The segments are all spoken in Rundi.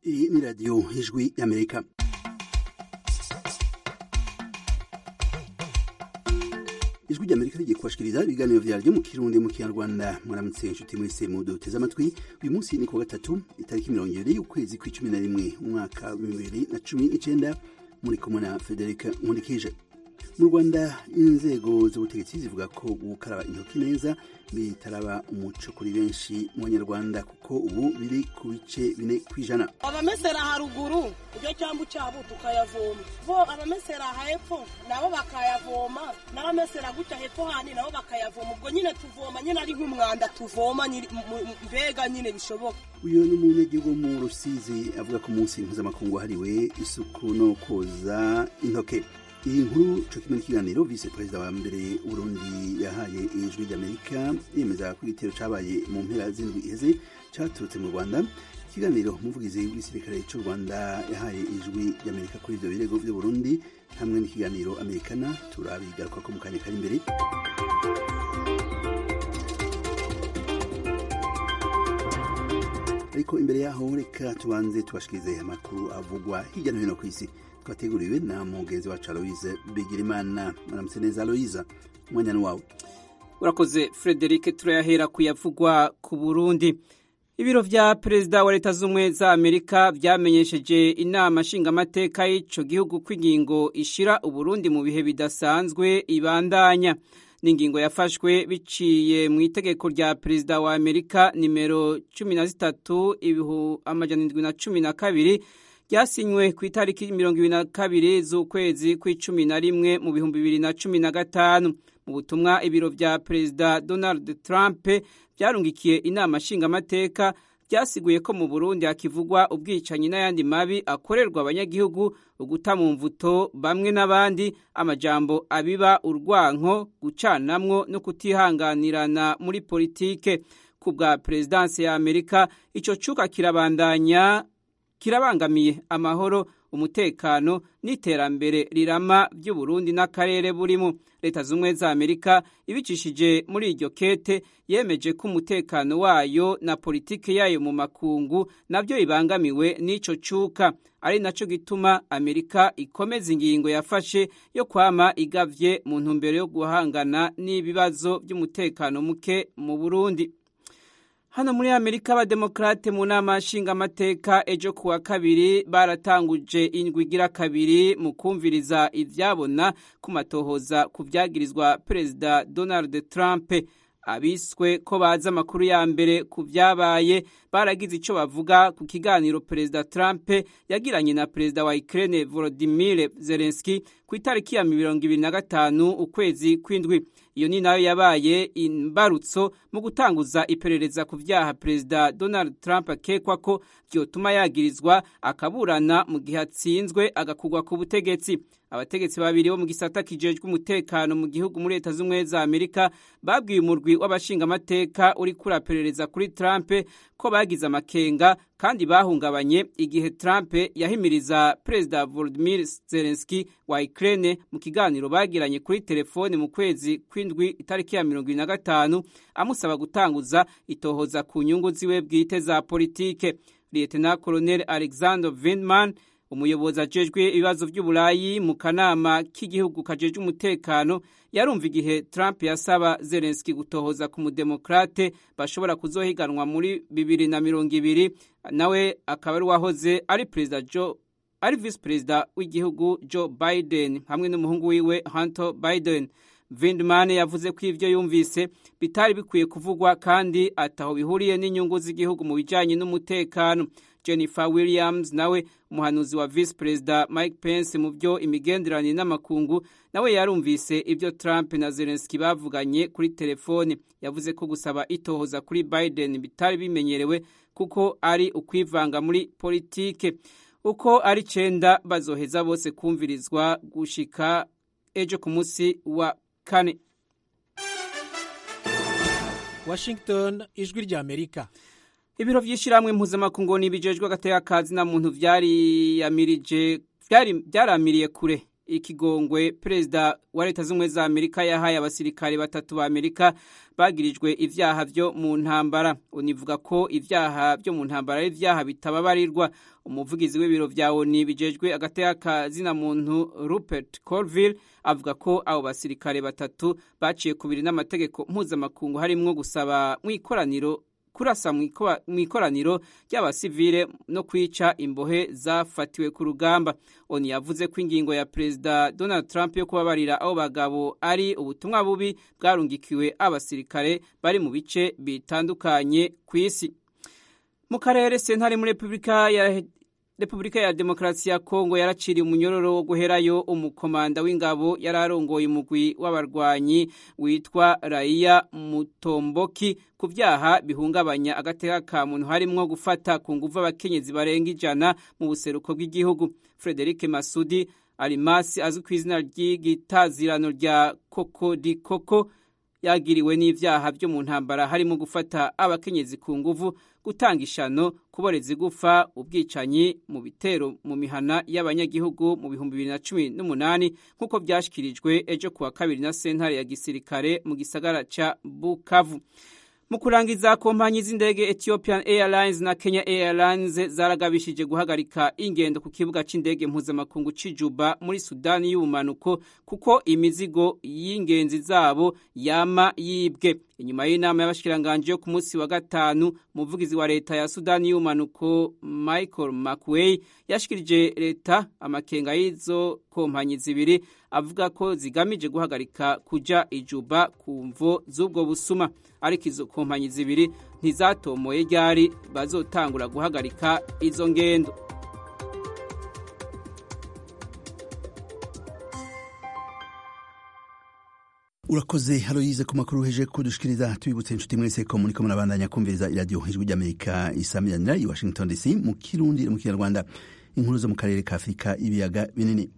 Iyi ni radiyo ijwi y'amerika ijwi ry'amerika rigiye kubashikiriza ibiganiro vyaryo mu kirundi mu kinyarwanda mwaramutse inshuti mwese muduteze amatwi uyu munsi ni kuwa gatatu itariki mirongo ibiri y'ukwezi kw'icumi na rimwe umwaka w'ibihumbi bibiri na cumi n'icenda muri kumwe na federika nkurikije mu rwanda inzego z'ubutegetsi zivuga ko gukaraba intoki neza bitaraba umuco kuri benshi mu banyarwanda kuko ubu biri ku bice bine kw'ijana abamesera haruguru ibyo cyambu cyabo tukayavoma bo abamesera hepfo nabo bakayavoma n'abamesera gutya hepfo handi nabo bakayavoma ubwo nyine tuvoma nyine ari nk'umwanda tuvoma mbega nyine bishoboka uyu ni umunyagihugu mu rusizi avuga ko umunsi mpuzamakungu wahariwe isuku no koza intoke iyi nkuru co kimwe n'ikiganiro vice perezida wa mbere uburundi yahaye ijwi ry'amerika yemeza ko igitero cabaye mu mpera z'indwi iheze caturutse mu rwanda ikiganiro umuvugizi w'igisirikare c'u rwanda yahaye ijwi ry'amerika kuri ivyo birego vy'uburundi hamwe n'ikiganiro amerikana turabigarukako mu kanya kari imbere ariko imbere yaho reka tubanze tubashikirize amakuru avugwa hirya no hino ku isi twateguriwe na mugenzi wacu aloise bigirimana maramutse neza aloise umwanya ni wawe urakoze frederic turayahera kuyavugwa ku burundi ibiro vya perezida wa leta z'ubumwe za amerika vyamenyesheje inama nshingamateka y'ico gihugu ko ingingo ishira uburundi mu bihe bidasanzwe ibandanya n'ingingo yafashwe biciye mu itegeko rya perezida wa amerika nimero cumi na zitatu ibihu amajana indwi na cumi na kabiri ryasinywe ku itariki mirongo ibiri na kabiri z'ukwezi kw'icumi na rimwe mu bihumbi bibiri na cumi na gatanu mu butumwa ibiro vya perezida donald trump vyarungikiye inama nshingamateka byasiguye ko mu burundi hakivugwa ubwicanyi n'ayandi mabi akorerwa abanyagihugu uguta mu mvuto bamwe n'abandi amajambo abiba urwanko gucanamwo no kutihanganirana muri politike ku bwa perezidansi ya amerika ico cuka kirabandanya kirabangamiye amahoro umutekano n'iterambere rirama by'uburundi n'akarere burimo leta z'ubumwe za amerika ibicishije muri iryo kete yemeje ko umutekano wayo na politike yayo mu makungu nabyo bibangamiwe n'ico cuka ari naco gituma amerika ikomeza ingingo yafashe yo kwama igavye mu ntumbero yo guhangana n'ibibazo by'umutekano muke mu burundi hano muri amerika abademokrate mu nama nshingamateka ejo kuwa kabiri baratanguje indwi igira kabiri mu kumviriza ivyabona ku matohoza ku vyagirizwa perezida donald trump abiswe ko bazi amakuru ya mbere ku vyabaye baragize ico bavuga ku kiganiro perezida trump yagiranye na perezida wa ukraine volodimir zelenski ku itariki ya mirongo ibiri na gatanu ukwezi kw'indwi iyo ni nayo yabaye imbarutso mu gutanguza iperereza ku vyaha perezida donald trump akekwa ko vyotuma yagirizwa akaburana mu gihe atsinzwe agakugwa ku butegetsi abategetsi babiri bo mu gisata kijejwe umutekano mu gihugu muri leta z'ubumwe za amerika babwiye umurwi w'abashingamateka uri kuraperereza kuri trump ko bagize amakenga kandi bahungabanye igihe trump yahimiriza perezida volodimir zelenski wa ukraine mu kiganiro bagiranye kuri telefone mu kwezi kw'indwi itariki ya mirongo ibiri na gatanu amusaba gutanguza itohoza ku nyungu ziwe bwite za politike lieutenant colonel alexander vindman umuyobozi ajejwe ibibazo by'uburayi mu kanama k'igihugu kajejwe umutekano yarumva igihe trump yasaba zelenski gutohoza ku mudemokrate bashobora kuzohiganwa muri bibiri na mirongo ibiri nawe akaba ari uwahoze ari perezida joe ari visi perezida w'igihugu joe biden hamwe n'umuhungu wiwe hunter biden vindman yavuze ko ivyo yumvise bitari bikwiye kuvugwa kandi ataho bihuriye n'inyungu z'igihugu mu bijanye n'umutekano jennifer williams nawe umuhanuzi wa visi perezida mike pence mu byo imigenderanire n'amakungu nawe yarumvise ibyo trump na zelenski bavuganye kuri telefone yavuze ko gusaba itohoza kuri biden bitari bimenyerewe kuko ari ukwivanga muri politike uko ari cenda bazoheza bose kumvirizwa gushika ejo ku munsi wa kane washington ijwi rya amerika ibiro vy'ishirahamwe mpuzamakungu n'ibijejwe agateka kazi na muntu vyariyamirije vyaramiriye kure ikigongwe perezida wa leta z'ubumwe za amerika yahaye abasirikare batatu ba amerika bagirijwe ivyaha vyo mu ntambara univuga ko ivyaha vyo mu ntambara ari ivyaha bitababarirwa umuvugizi w'ibiro vya oni bijejwe agateka kazina muntu rupert colville avuga ko abo basirikare batatu baciye kubiri n'amategeko mpuzamakungu harimwo gusaba mw'ikoraniro kurasa mu ikoraniro ry'abasivile no kwica imbohe zafatiwe ku rugamba oni yavuze ko ingingo ya perezida donald trump yo kubabarira abo bagabo ari ubutumwa bubi bwarungikiwe abasirikare bari mu bice bitandukanye ku isi mu karere sentare muri repubulika ya repubulika ya demokarasi ya kongo yaraciriye umunyororo wo guherayo umukomanda w'ingabo yari arongoye umugwi w'abarwanyi witwa raiya mutomboki ku byaha bihungabanya agateka ka muntu harimwo gufata ku nguvu abakenyezi barenga ijana mu buseruko bw'igihugu frederic masudi arimasi azwi ku izina ry'igitazirano rya kokodikoko yagiriwe n'ivyaha vyo mu ntambara harimo gufata abakenyezi ku nguvu gutanga ishano kuboreza igufa ubwicanyi mu bitero mu mihana y'abanyagihugu mu bihumbi bibiri na cumi n'umunani nk'uko vyashikirijwe ejo kuwa kabiri na sentare ya gisirikare mu gisagara ca bukavu mu kurangiza kompanyi z'indege ethiopian airlines na kenya airlines zaragabishije guhagarika ingendo ku kibuga c'indege mpuzamakungu c'ijuba muri sudani y'ubumanuko kuko imizigo y'ingenzi zabo yama yibwe inyuma y'inama y'abashikiranganji yo ku munsi wa gatanu umuvugizi wa leta ya sudani y'ubumanuko michael mcway yashikirije leta amakenga y'izo kompanyi zibiri avuga ko zigamije guhagarika kuja ijuba ku mvo z'ubwo busuma ariko izo kompanyi zibiri ntizatomoye ryari bazotangura guhagarika izo ngendo urakoze haroyize ku makuru heje kudushikiriza tubibutse inshuti mwese ko muriko murabandanya kumviriza iradiyo ijwi ry'amerika isamiranira i washington dc mu kirundi no mu kinyarwanda inkuru zo mu karere ka afurika ibiyaga binini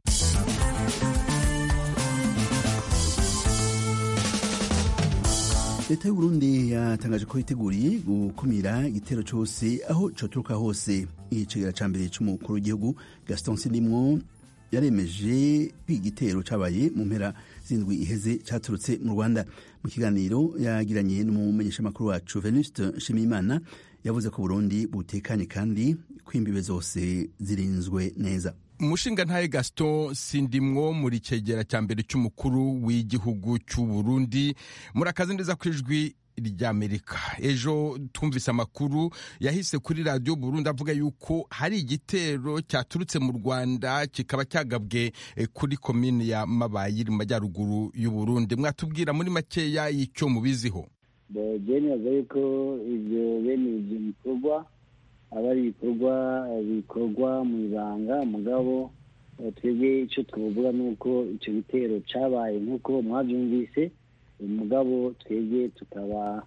leta y'uburundi yatangaje ko yiteguriye gukumira igitero cyose aho coturuka hose icegera ca mbere c'umukuru w'igihugu gaston sindimwo yaremeje ko igitero cabaye mu mpera zindwi iheze caturutse mu rwanda mu kiganiro yagiranye n'umumenyeshamakuru wacu venuste nshimiyimana yavuze ko burundi butekanye kandi ko imbibe zose zirinzwe neza umushinga ntaye gaston sindimwo muri cegera cya mbere cy'umukuru w'igihugu cy'u burundi murakaze neza ku ijwi ry'amerika ejo twumvise amakuru yahise kuri radiyo burundi avuga yuko hari igitero cyaturutse mu rwanda kikaba cyagabwe kuri komini ya mabayi iri mu majyaruguru y'u burundi mwatubwira muri makeya y'icyo mubiziho byemeza yuko ibyo bene ibyo bikorwa aba ari ibikorwa bikorwa mu ibanga mugabo twebwe icyo tuvuga ni uko icyo gitero cyabaye nk'uko mwabyumvise umugabo twebwe tukaba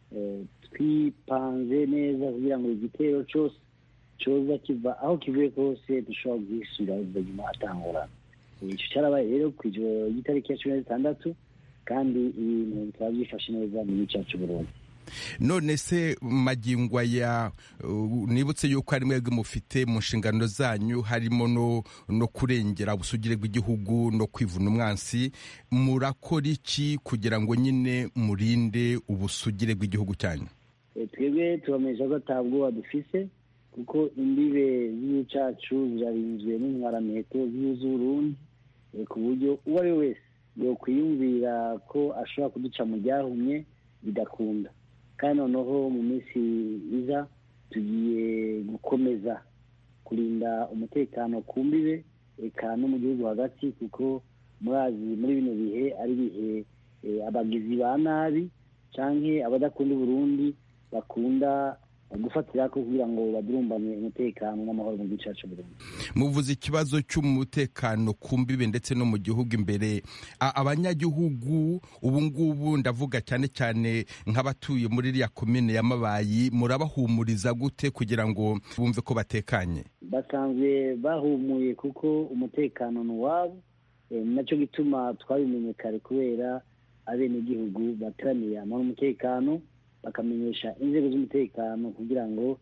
twipanze neza kugira ngo igitero cyose cyoza kiva aho kivuye kose dushobora guhisura ubuzima atangurana icyo cyarabaye rero ku ijoro ry'itariki ya cumi na zitandatu kandi ibintu bikaba byifashe neza mu gice cyacu burundu none se magingo aya nibutse yuko ari mwebwe mufite mu nshingano zanyu harimo no kurengera ubusugire bw'igihugu no kwivuna umwansi murakora iki kugira ngo nyine murinde ubusugire bw'igihugu cyanyu twebwe tubamenyesha ko atabwoba dufise kuko imbibe z'igihugu cyacu zirarinzwe n'intwaramiheto z'igihugu z'uburundi ku buryo uwo ari we wese yokwiyumvira ko ashobora kuduca mu ryahumye bidakunda kandi noneho mu minsi iza tugiye gukomeza kurinda umutekano ku mbibe eka no mu gihugu hagati kuko murazi muri bino bihe ari ibihe abagizi ba nabi cyangwa abadakunda uburundi bakunda gufatira ko kugira ngo badurumbane umutekano n'amahoro mu gice cyacu Burundi muvuze ikibazo cy'umutekano ku mbibe ndetse no mu gihugu imbere abanyagihugu ubu ngubu ndavuga cyane cyane nk'abatuye muri iriya komine ya mabayi murabahumuriza gute kugira ngo bumve ko batekanye basanzwe bahumuye kuko umutekano ni uwabo nacyo gituma twabimenye kare kubera abenegihugu bateraniye amahoro umutekano bakamenyesha inzego z'umutekano kugira ngo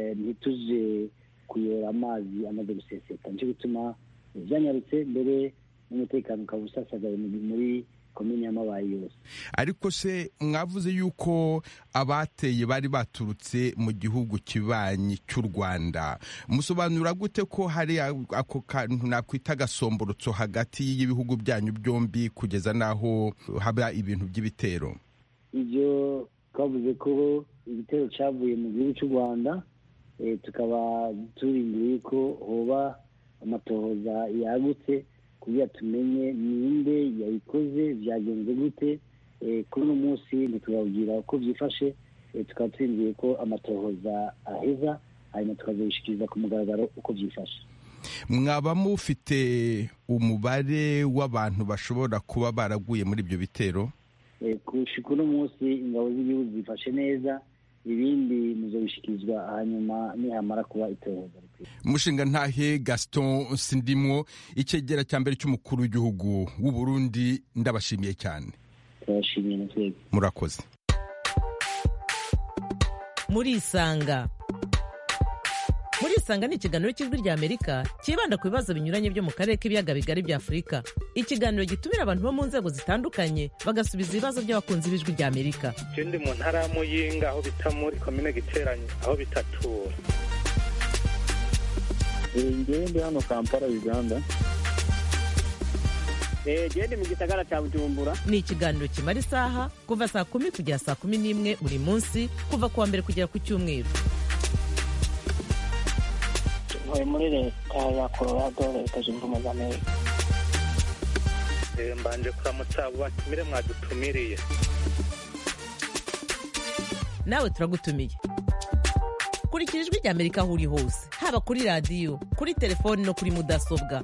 ntituze kuyora amazi amaze guseseka nicyo gituma byanyarutse mbere n'umutekano ukaba usasagaye muri komini y'amabayi yose ariko se mwavuze yuko abateye bari baturutse mu gihugu kibanyi cy'u rwanda musobanura gute ko hari ako kantu nakwita agasomborotso hagati y'ibihugu byanyu byombi kugeza n'aho haba ibintu by'ibitero ibyo twavuze ko igitero cyavuye mu gihugu cy'u rwanda tukaba turindiye ko hoba amatohoza yagutse kugira tumenye ninde yayikoze byagenze gute kuri uno munsi ntitubabwira uko byifashe tukaba turindiye ko amatohoza aheza hanyuma tukazabishikiriza ku mugaragaro uko byifashe mwaba mufite umubare w'abantu bashobora kuba baraguye muri ibyo bitero kushika uno munsi ingabo z'igihugu zifashe neza ibindi muzobishikirizwa hanyuma nihamara kuba itohoza umushinga ntahe gaston sindimwo icyegera cya mbere cy'umukuru w'igihugu w'u Burundi ndabashimiye cyane turabashimiye na twebwe murakoze murisanga murisanga ni ikiganiro cy'ijwi rya amerika cyibanda ku bibazo binyuranye byo mu karere k'ibiyaga bigari bya afurika ikiganiro gitumira abantu bo mu nzego zitandukanye bagasubiza ibibazo by'abakunzi b'ijwi rya amerika je ndi mu ntara ya muyinga aho bita muri komine giteranye aho bitatura ngewe ndi hano kampala uganda gende mu gisagara cya bujumbura ni ikiganiro kimara isaha kuva saa kumi kugera saa kumi n'imwe buri munsi kuva ku wa mbere kugera ku cyumweru ntuye muri leta ya colorado leta zunze ubumwe za amerika mbanje kuramutsa abo batumire mwadutumiriye nawe turagutumiye kurikira ijwi rya amerika aho uri hose haba kuri radiyo kuri telefoni no kuri mudasobwa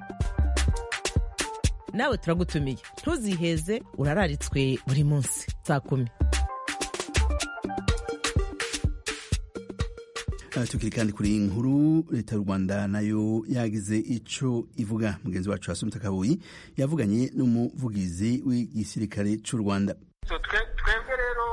nawe turagutumiye ntuziheze urararitswe buri munsi saa kumi tukiri kandi kuri iyi nkuru leta y'u rwanda nayo yagize icyo ivuga mugenzi wacu wasumita kabuyi yavuganye n'umuvugizi w'igisirikare cy'u rwanda twebwe rero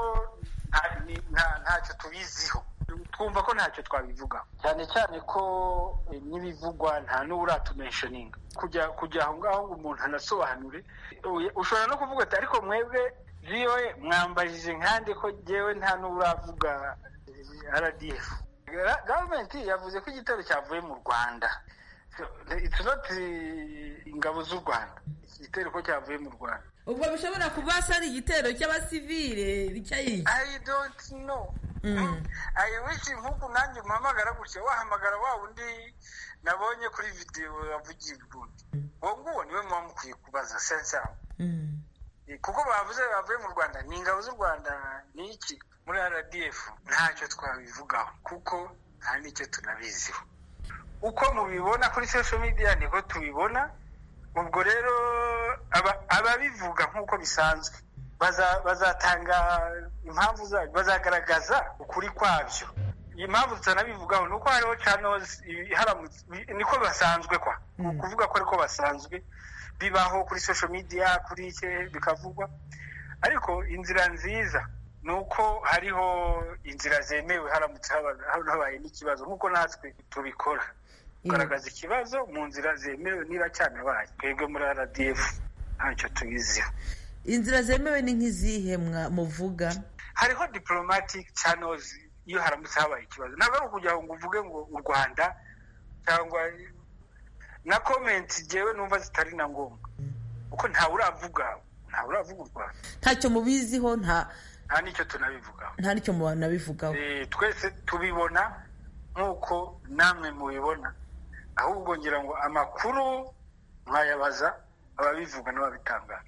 ntacyo tubiziho twumva ko ntacyo twabivugaho cyane cyane ko n'ibivugwa nta n'uratumenshoninga kujya kujya aho ngaho ngo umuntu anasobanure ushobora no kuvuga ati ariko mwebwe viyowe mwambajije nkande ko ngewe nta n'uravuga rdf gavumenti yavuze ko igitero cyavuye mu rwanda itunoti ingabo z'u rwanda igitero ko cyavuye mu rwanda ubwo bishobora kuba ari igitero cy'abasivile cyayiye i don't know i wish nk'uku nanjye umuhamagara gutya wahamagara wa wundi nabonye kuri videwo yavugiye ubundi uwo nguwo niwe muba mukwiye kubaza sensamu kuko bavuze bavuye mu rwanda ni ingabo z'u rwanda ni iki muri rdf ntacyo twabivugaho kuko nta n'icyo tunabiziho uko mubibona kuri social media niko tubibona ubwo rero ababivuga nk'uko bisanzwe bazatanga impamvu zabyo bazagaragaza ukuri kwabyo iyi mpamvu tutanabivugaho ni uko hariho channels niko basanzwe kwa kuvuga ko ariko basanzwe bibaho kuri social media kuri icye bikavugwa ariko inzira nziza ni uko hariho inzira zemewe haramutse habaye n'ikibazo nk'uko natwe tubikora kugaragaza ikibazo mu nzira zemewe niba cyanabaye twebwe muri rdf ntacyo tubiziho inzira zemewe ni nk'izihe muvuga hariho diplomatic channels iyo haramutse habaye ikibazo ntabwo ari ukugira ngo uvuge ngo u rwanda cyangwa na komenti ngewe numva zitari na ngombwa kuko ntawe uravuga ntawe uravuga u rwanda ntacyo mubiziho nta nta n'icyo tunabivugaho nta n'icyo mubanabivugaho twese tubibona nk'uko namwe mubibona ahubwo ngira ngo amakuru mwayabaza ababivuga n'ababitangaza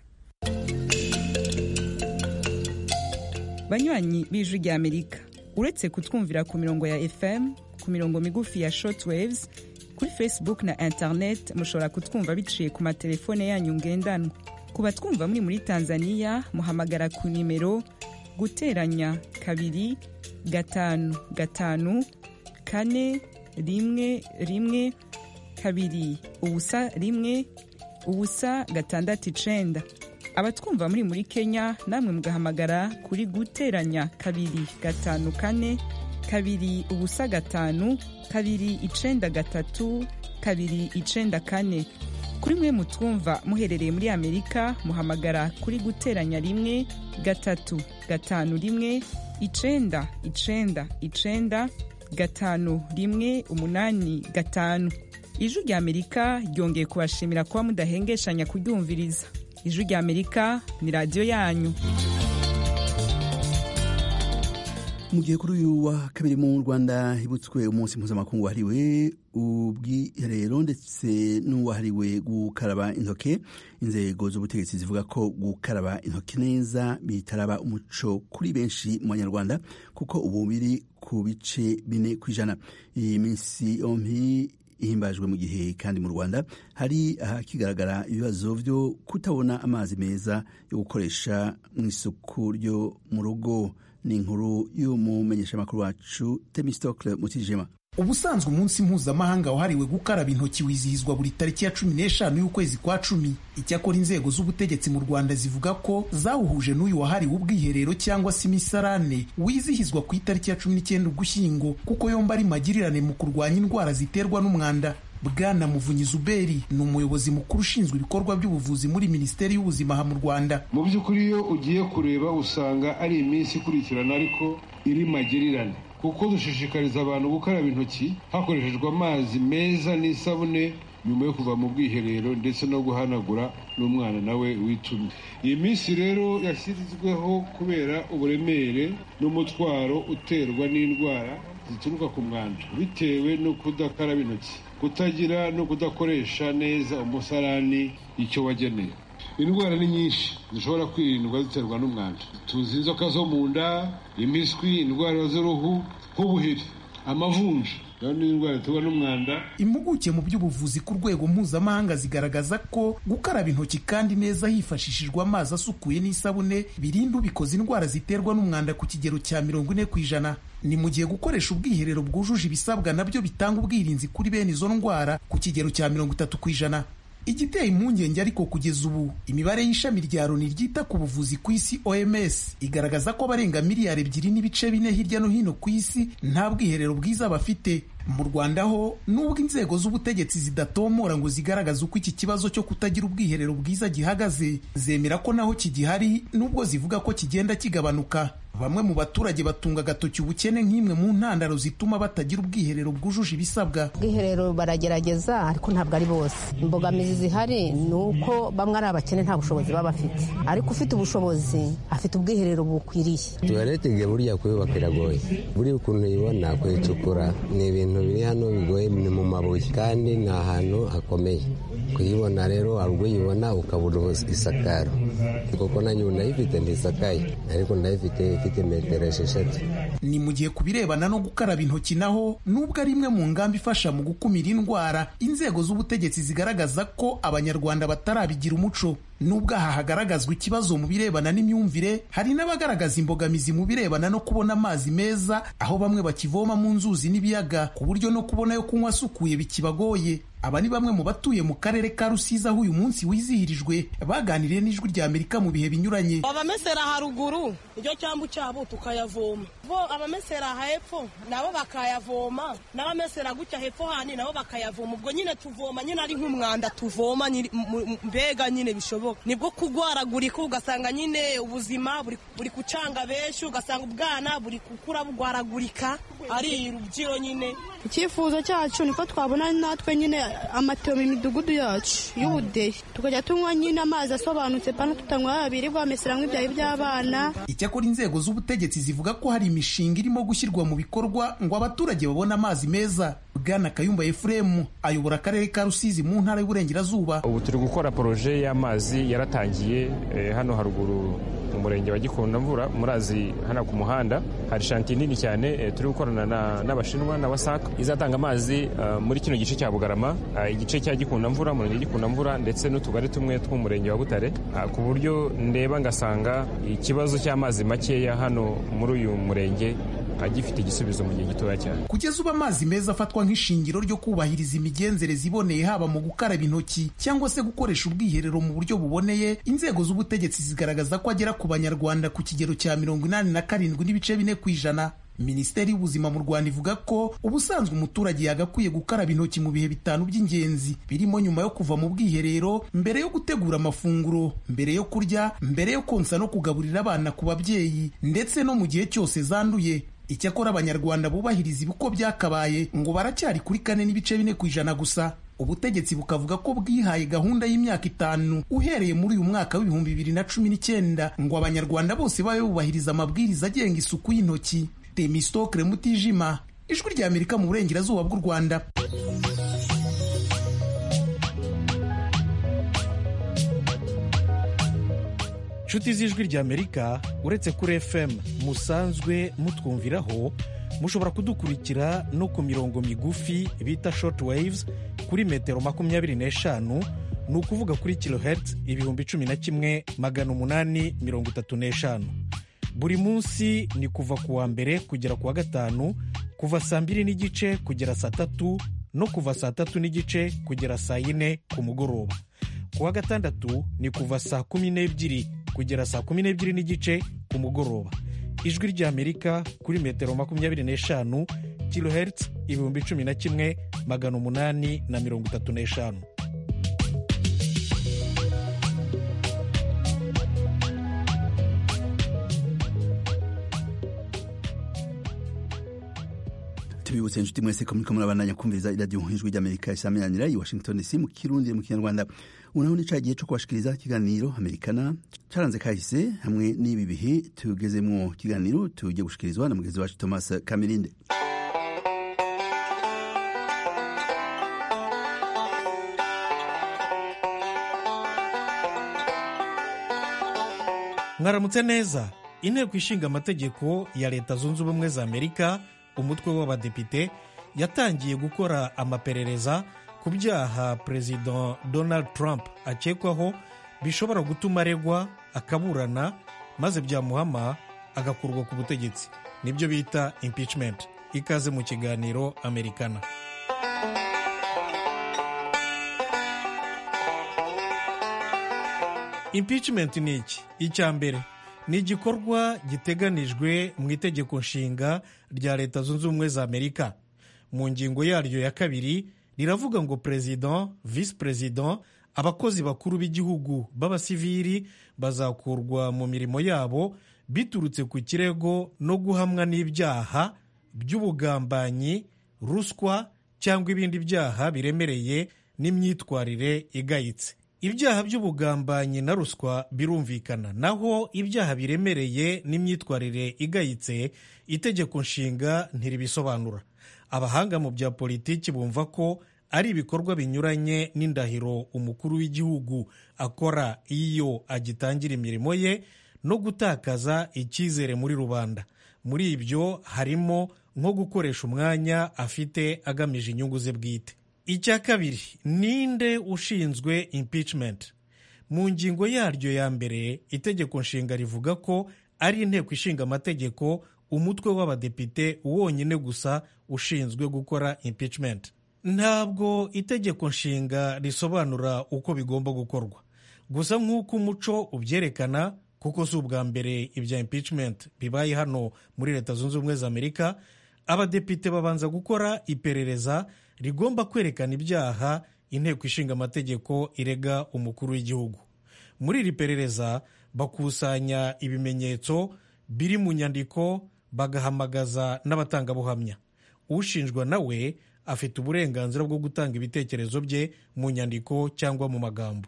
banywanyi b'ijwi rya amerika uretse kutwumvira ku mirongo ya fm ku mirongo migufi ya shortwaves kuri facebook na internet mushobora kutwumva biciye ku matelefone yanyu ngendanwa ku batwumva muri muri tanzania muhamagara ku nimero guteranya kabiri gatanu gatanu kane rimwe rimwe kabiri ubusa rimwe ubusa gatandatu icenda abatwumva muri muri kenya namwe mugahamagara kuri guteranya kabiri gatanu kane kabiri ubusa gatanu kabiri icenda gatatu kabiri icenda kane kuri mwe mutwumva muherereye muri amerika muhamagara kuri guteranya rimwe gatatu gatanu rimwe icenda icenda icenda gatanu rimwe umunani gatanu ijwi rya amerika ryongeye kubashimira kuba mudahengeshanya kuryumviriza ijwi rya amerika ni radiyo yanyu mu gihe kuri uyu wa kabiri mu rwanda hibutswe umunsi mpuzamakungu wahariwe ubwiherero ndetse n'uwahariwe gukaraba intoke inzego z'ubutegetsi zivuga ko gukaraba intoke neza bitaraba umuco kuri benshi mu banyarwanda kuko ubu biri ku bice bine ku ijana iyi minsi yombi ihimbajwe mu gihe kandi mu rwanda hari ahakigaragara ibibazo byo kutabona amazi meza yo gukoresha mu isuku ryo mu rugo ni inkuru y'umumenyeshamakuru wacu temistokle mutijima ubusanzwe umunsi mpuzamahanga wahariwe gukaraba intoki wizihizwa buri tariki ya cumi n'eshanu y'ukwezi kwa cumi icyakora inzego z'ubutegetsi mu rwanda zivuga ko zawuhuje n'uyu wahariwe ubwiherero cyangwa se imisarane wizihizwa ku itariki ya cumi n'icyenda ugushyingo kuko yombi ari magirirane mu kurwanya indwara ziterwa n'umwanda bwana muvunyi zuberi ni umuyobozi mukuru ushinzwe ibikorwa by'ubuvuzi muri minisiteri y'ubuzima aha mu rwanda mu by'ukuri iyo ugiye kureba usanga ari iminsi ikurikirana ariko iri magirirane kuko dushishikariza abantu gukaraba intoki hakoreshejwe amazi meza n'isabune nyuma yo kuva mu bwiherero ndetse no guhanagura n'umwana nawe witumye iyi minsi rero yashyizweho kubera uburemere n'umutwaro uterwa n'indwara zituruka ku mwanda bitewe no kudakaraba intoki kutagira no kudakoresha neza umusarani icyo wageneye indwara ni nyinshi zishobora kwirindwa ziterwa n'umwanda tuzi inzoka zo mu nda impiswi indwara z'uruhu nk'ubuheri amavunja nayo ni indwara ziterwa n'umwanda impuguke mu by'ubuvuzi ku rwego mpuzamahanga zigaragaza ko gukaraba intoki kandi neza hifashishijwe amazi asukuye n'isabune birinda ubikoze indwara ziterwa n'umwanda ku kigero cya mirongo ine ku ijana ni mu gihe gukoresha ubwiherero bwujuje ibisabwa nabyo bitanga ubwirinzi kuri bene izo ndwara ku kigero cya mirongo itatu ku ijana igiteye impungenge ariko kugeza ubu imibare y'ishami rya loni ryita ku buvuzi ku isi oms igaragaza ko abarenga miliyari ebyiri n'ibice bine hirya no hino ku isi nta bwiherero bwiza bafite mu rwanda ho nubwo inzego z'ubutegetsi zidatomora ngo zigaragaze uko iki kibazo cyo kutagira ubwiherero bwiza gihagaze zemera ko naho kigihari nubwo zivuga ko kigenda kigabanuka bamwe mu baturage batunga agatoki ubukene nk'imwe mu ntandaro zituma batagira ubwiherero bwujuje ibisabwa ubwiherero baragerageza ariko ntabwo ari bose imbogamizi zihari ni uko bamwe ari abakene nta bushobozi baba bafite ariko ufite ubushobozi afite ubwiherero bukwiriye tuwarete nge burya kuyubaka biragoye buriya ukuntu uyibona kuyicukura ni ibintu biri hano bigoye ni mu mabuye kandi ni ahantu hakomeye kuyibona rero hari ubwo uyibona ukabura isakaro kuko nanjye ubu ndayifite ntisakaye ariko ndayifite ifite metero esheshatu ni mu gihe ku birebana no gukaraba intoki naho nubwo ari imwe mu ngamba ifasha mu gukumira indwara inzego z'ubutegetsi zigaragaza ko abanyarwanda batarabigira umuco nubwo aha hagaragazwa ikibazo mu birebana n'imyumvire hari n'abagaragaza imbogamizi mu birebana no kubona amazi meza aho bamwe bakivoma mu nzuzi n'ibiyaga ku buryo no kubona yo kunywa asukuye bikibagoye aba ni bamwe mu batuye mu karere ka rusizi aho uyu munsi wizihirijwe baganiriye n'ijwi rya amerika mu bihe binyuranye abamesera haruguru iryo cyambu cyabo tukayavoma bo abamesera hepfo nabo bakayavoma n'abamesera gutya hepfo handi nabo bakayavoma ubwo nyine tuvoma nyine ari nk'umwanda tuvoma mbega nyine bishoboka nibwo kugwaragurika ugasanga nyine ubuzima buri kucanga benshi ugasanga ubwana buri gukura bugwaragurika ari rubyiro nyine icyifuzo cyacu niko twabona natwe nyine amatiyo mu midugudu yacu y'ubudehe tukajya tunywa nyine amazi asobanutse pana tutanywa abiri bwamesera nk'ibyayi by'abana icyakora inzego z'ubutegetsi zivuga ko hari imishinga irimo gushyirwa mu bikorwa ngo abaturage babone amazi meza bwana kayumba efuremu ayobora akarere ka rusizi mu ntara y'uburengerazuba ubu turi gukora poroje y'amazi yaratangiye hano haruguru mu murenge wa gikundamvura murazi hano ku muhanda hari shantiye nini cyane turi gukorana n'abashinwa na wasaka izatanga amazi muri kino gice cya bugarama igice cya gikundamvura umurenge gikundamvura ndetse n'utugari tumwe tw'umurenge wa butare ku buryo ndeba ngasanga ikibazo cy'amazi makeya hano muri uyu murenge agifite igisubizo mu gihe gitoya cyane kugeza ubu amazi meza afatwa nk'ishingiro ryo kubahiriza imigenzereze iboneye haba mu gukaraba intoki cyangwa se gukoresha ubwiherero mu buryo buboneye inzego z'ubutegetsi zigaragaza ko agera ku banyarwanda ku kigero cya mirongo inani na karindwi n'ibice bine ku ijana minisiteri y'ubuzima mu rwanda ivuga ko ubusanzwe umuturage yagakwiye gukaraba intoki mu bihe bitanu by'ingenzi birimo nyuma yo kuva mu bwiherero mbere yo gutegura amafunguro mbere yo kurya mbere yo konsa no kugaburira abana ku babyeyi ndetse no mu gihe cyose zanduye icyakora abanyarwanda bubahiriza ibiko byakabaye ngo baracyari kuri kane n'ibice bine ku ijana gusa ubutegetsi bukavuga ko bwihaye gahunda y'imyaka itanu uhereye muri uyu mwaka w'ibihumbi bibiri na cumi n'icyenda ngo abanyarwanda bose babe bubahiriza amabwiriza agenga isuku y'intoki temistokre mutijima ijwi rya amerika mu burengerazuba bw'u rwanda inshuti z'ijwi rya amerika uretse kuri fm musanzwe mutwumviraho mushobora kudukurikira no ku mirongo migufi bita short waves kuri metero makumyabiri n'eshanu ni ukuvuga kuri kilohertz ibihumbi cumi na kimwe magana umunani mirongo itatu n'eshanu buri munsi ni kuva ku wa mbere kugera ku wa gatanu kuva saa mbiri n'igice kugera saa tatu no kuva saa tatu n'igice kugera saa yine ku mugoroba ku wa gatandatu ni kuva saa kumi n'ebyiri kugera saa kumi n'ebyiri n'igice ku mugoroba ijwi ry'amerika kuri metero makumyabiri n'eshanu kilohertz ibihumbi cumi na kimwe magana umunani na mirongo itatu n'eshanu tubibutse inshuti mwese ko muriko murabandanya kumviriza iradiyo ijwi ry'amerika isameranira i washington dc mu kirundi mu kinyarwanda unaho ni ca gihe co kubashikiriza ikiganiro amerikana caranze kahise hamwe n'ibi bihe tugezemwo ikiganiro tugiye gushikirizwa na mugenzi wacu thomas kamirinde mwaramutse neza inteko ishinga amategeko ya leta zunze ubumwe za amerika umutwe w'abadepite yatangiye gukora amaperereza ku byaha perezida donald trump akekwaho bishobora gutuma aregwa akaburana maze byamuhama agakurwa ku butegetsi nibyo bita impeachment ikaze mu kiganiro amerikana impeachment ni iki icya mbere ni igikorwa giteganijwe mu itegeko nshinga rya leta zunze ubumwe za amerika mu ngingo yaryo ya kabiri riravuga ngo perezida visi perezida abakozi bakuru b'igihugu b'abasivili bazakurwa mu mirimo yabo biturutse ku kirego no guhamwa n'ibyaha by'ubugambanyi ruswa cyangwa ibindi byaha biremereye n'imyitwarire igayitse ibyaha by'ubugambanyi na ruswa birumvikana naho ibyaha biremereye n'imyitwarire igayitse itegeko nshinga ntiribisobanura abahanga mu bya politiki bumva ko ari ibikorwa binyuranye n'indahiro umukuru w'igihugu akora iyo agitangira imirimo ye no gutakaza icyizere muri rubanda muri ibyo harimo nko gukoresha umwanya afite agamije inyungu ze bwite icya kabiri ninde ushinzwe impeachment mu ngingo yaryo ya mbere itegeko nshinga rivuga ko ari inteko ishinga amategeko umutwe w'abadepite wonyine gusa ushinzwe gukora impeachment ntabwo itegeko nshinga risobanura uko bigomba gukorwa gusa nk'uko umuco ubyerekana kuko si ubwa mbere ibya impeachment bibaye hano muri leta zunze ubumwe za amerika abadepite babanza gukora iperereza rigomba kwerekana ibyaha inteko ishinga amategeko irega umukuru w'igihugu muri iri perereza bakusanya ibimenyetso biri mu nyandiko bagahamagaza n'abatangabuhamya ushinjwa nawe afite uburenganzira bwo gutanga ibitekerezo bye mu nyandiko cyangwa mu magambo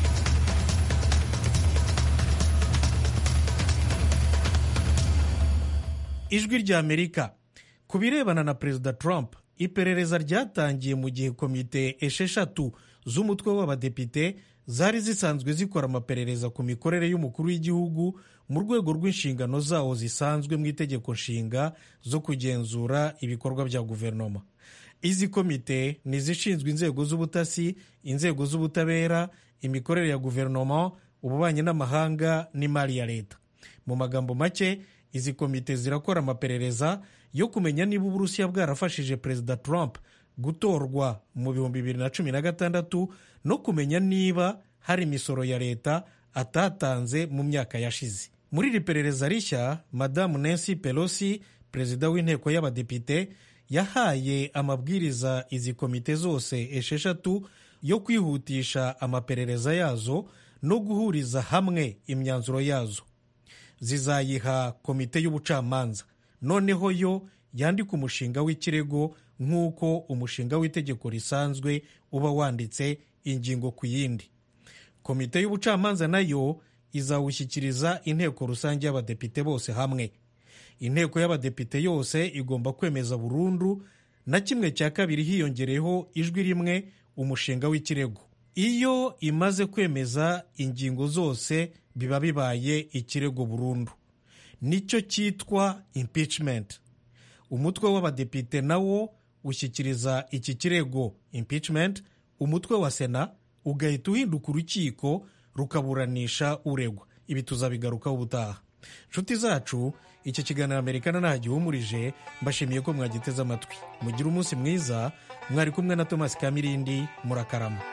ijwi rya amerika ku birebana na perezida trump iperereza ryatangiye mu gihe komite esheshatu z'umutwe w'abadepite zari zisanzwe zikora amaperereza ku mikorere y'umukuru w'igihugu mu rwego rw'inshingano zawo zisanzwe mu itegeko nshinga zo kugenzura ibikorwa bya guverinoma izi komite ni izishinzwe inzego z'ubutasi inzego z'ubutabera imikorere ya guverinoma ububanyi n'amahanga n'imari ya leta mu magambo make izi komite zirakora amaperereza yo kumenya niba uburusiya bwarafashije perezida trump gutorwa mu bihumbi bibiri na cumi na gatandatu no kumenya niba hari imisoro ya leta atatanze mu myaka yashize muri iri perereza rishya madamu nancy pelosi perezida w'inteko y'abadepite yahaye amabwiriza izi komite zose esheshatu yo kwihutisha amaperereza yazo no guhuriza hamwe imyanzuro yazo zizayiha komite y'ubucamanza noneho yo yandika umushinga w'ikirego nk'uko umushinga w'itegeko risanzwe uba wanditse ingingo ku yindi komite y'ubucamanza nayo izawushyikiriza inteko rusange y'abadepite bose hamwe inteko y'abadepite yose igomba kwemeza burundu na kimwe cya kabiri hiyongereyeho ijwi rimwe umushinga w'ikirego iyo imaze kwemeza ingingo zose biba bibaye ikirego burundu nicyo cyitwa impeachment umutwe w'abadepite nawo ushyikiriza iki kirego impeachment umutwe wa sena ugahita uhinduka urukiko rukaburanisha uregwa ibi tuzabigarukaho ubutaha nshuti zacu iki kiganiro amerikana nta gihumurije mbashimiye ko mwagiteze amatwi mugire umunsi mwiza mwari kumwe na thomas kamirindi murakarama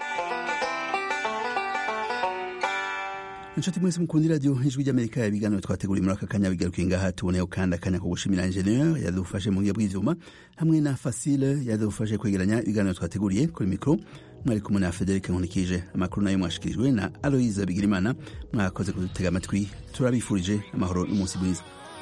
inshuti mwese mukunda iradiyo ijwi ry'amerika ibiganiro twateguriye muri aka kanya bigarukiye ngaha tuboneyeho kandi akanya ko gushimira injeniyeri yadufashe mu buryo bw'ibyuma hamwe na fasile yadufashe kwegeranya ibiganiro twateguriye kuri mikoro mwari kumwe na frederic nkunikije amakuru nayo mwashikirijwe na aloyiza bigirimana mwakoze kudutega amatwi turabifurije amahoro n'umunsi mwiza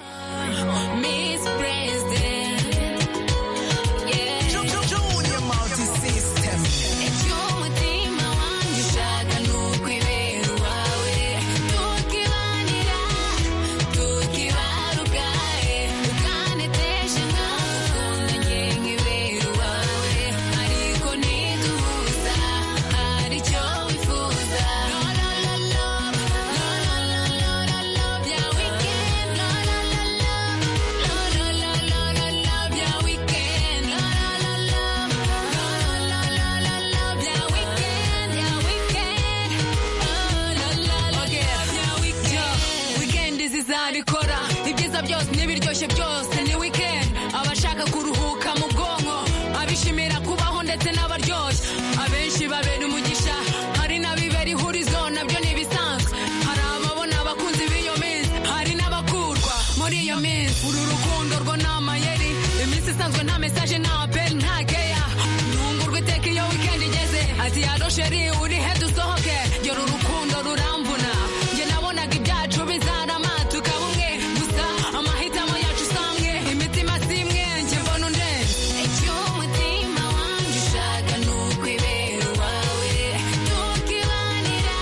zizabikora ibyiza byose n'ibiryoshye byose ni weekend abashaka kuruhuka mu bwonko abishimira kubaho ndetse n'abaryoshye abenshi babera umugisha hari n'abibera ihurizo nabyo ni ibisanzwe hari ababona abakunzi b'iyo minsi hari n'abakurwa muri iyo minsi uru rukundo rwo ni amayeri iminsi isanzwe nta mesaje nta apeli nta keya ntungurwa iteka iyo weekend igeze ati yaro sheri uri he dusohoke gera urukundo rurambuna njye nabonaga ibyacu bizarama tukaba umwe gusa amahitamo yacu usamwe imitima si imwe njye mbona undenze icyo umutima wanjye ushaka ni ukwibera uwawe tukibanira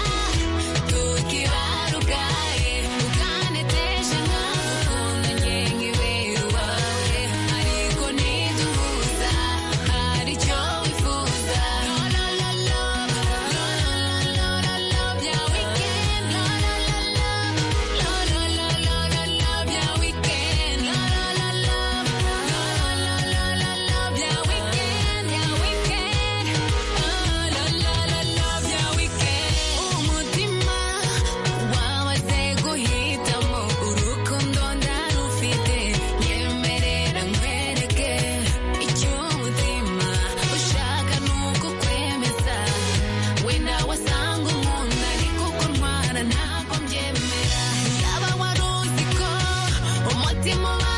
tukibarukaye ukanetesha nkagukunda njye nkibera uwawe ariko ntiduhuza hari icyo wifuza lo lo lo lo lo lo lo lo bya weekend lo lo lo lo lo lo lo lo lo lo bya weekend lo lo lo lo lo lo lo lo lo bya weekend bya weekend oh lo lo lo lo bya weekend umutima wabaze guhitamo urukundo ndarufite nyemerera nkwereke icyo umutima ushaka ni uko kwemeza wenda wasanga umuntu ariko kurwara ntabwo mbyemera yaba wari uzi ko umutima uba